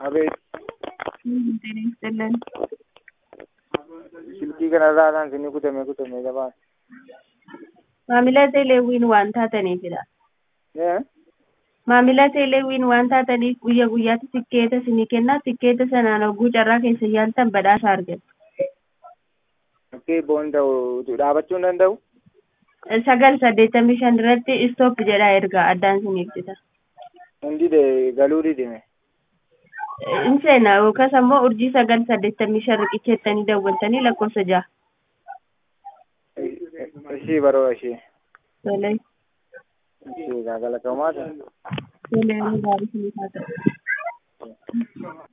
አቤት ጤና ይስጥልን። silkii kanarraa kan isin kutame kutame gabaan. Maamila teeleewwiin waan taataniifidha. Maamila teeleewwiin waan taataniif guyya guyyaatti tikkeeta isinii kenna. Tikkeeta sanaan hogguu carraa keessa yaaltan badhaasa argattu. Okkee boonda'u dhaabachuu hin danda'u? Sagal saddeettamii shan irratti istoop jedhaa ergaa addaan isiniif jita. Hundi galuu didime. In seena yookaas ammoo urjii sagal saddeettamii shan riqicheettanii dawwaltanii lakkoofsa ja'a. Ishii baroo ishii. Tolee. Ishii gaagala qabamaa Tolee, gaarii isiniif haa ta'u.